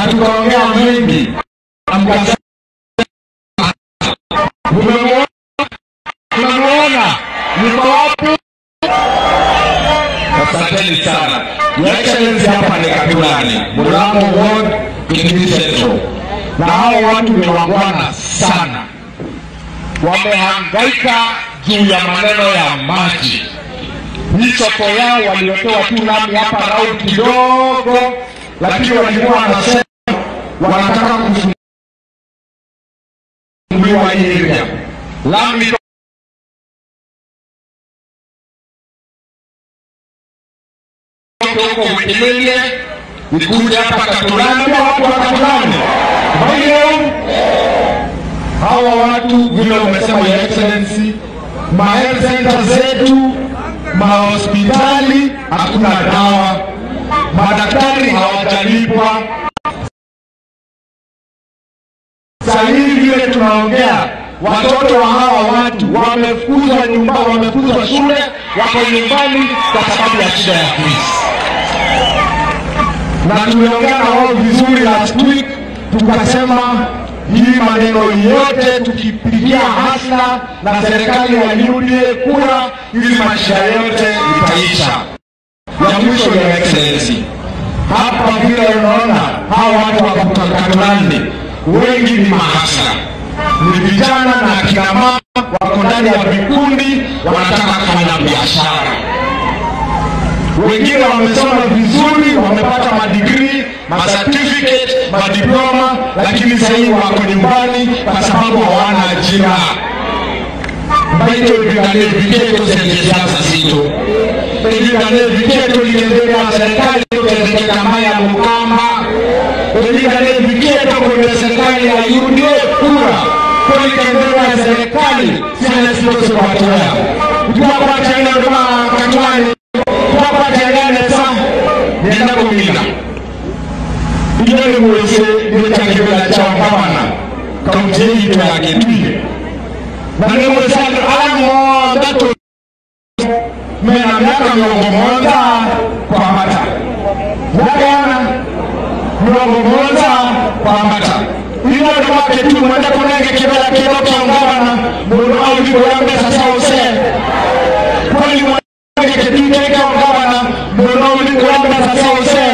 tukaongea mengi na mkasema Mmemuona? Mmemuona? Yuko wapi? Asanteni sana. Your Excellency, hapa ni Katulani, Murang'a Ward, Kilifi Central, na hao watu ni wangwana sana, wamehangaika juu ya maneno ya maji. Hii soko yao waliotoa tu lami hapa round kidogo, lakini walikuwa wanasema wanataka kufunguliwa hii area lami huko Mwikimelie ikuja hapa Katulani, pia watu wa Katulani Maio. Hawa watu vile umesema Your Excellency, ma health center zetu, mahospitali hakuna dawa, madaktari hawajalipwa. Sasa hivi vile tunaongea, watoto wa hawa watu wamefukuzwa nyumba, wamefukuzwa shule, wako nyumbani kwa sababu ya shida ya fees na tuliongea na wao vizuri last week, tukasema hii maneno yote tukipigia hasla na serikali ya UDA kura, ili maisha yote itaisha. Ya mwisho, Your Excellency, hapa vile unaona hawa watu wa Katulani wengi ni mahasla, ni vijana na akina mama wako ndani ya vikundi, wanataka kufanya biashara wengine wamesoma vizuri, wamepata madigrii, macertificate, madiploma, lakini sasa hivi wako nyumbani kwa sababu hawana ajira. Baito vigane viketo zenye siasa zito evigane viketo liendea serikali tendeke kama ya Mukama evigane viketo kwenye serikali ya UDA kura kulikendea serikali sina sitose kwatoya tuwakwatena kama katwani twakwatelenesa nenda kumina iyo ni mwese niwetangibela kyawagabana kaunti yeitu yake twiye nane mwese alamonda to mena miaka miongo monza kwambata yakayana miongo monza kwambata ino kwake tu mwenda kunenge kibela kilo kyawagabana mundu auligoyambesa sause kwali mwenge ketuteka gavana muno ulikwenda sasa use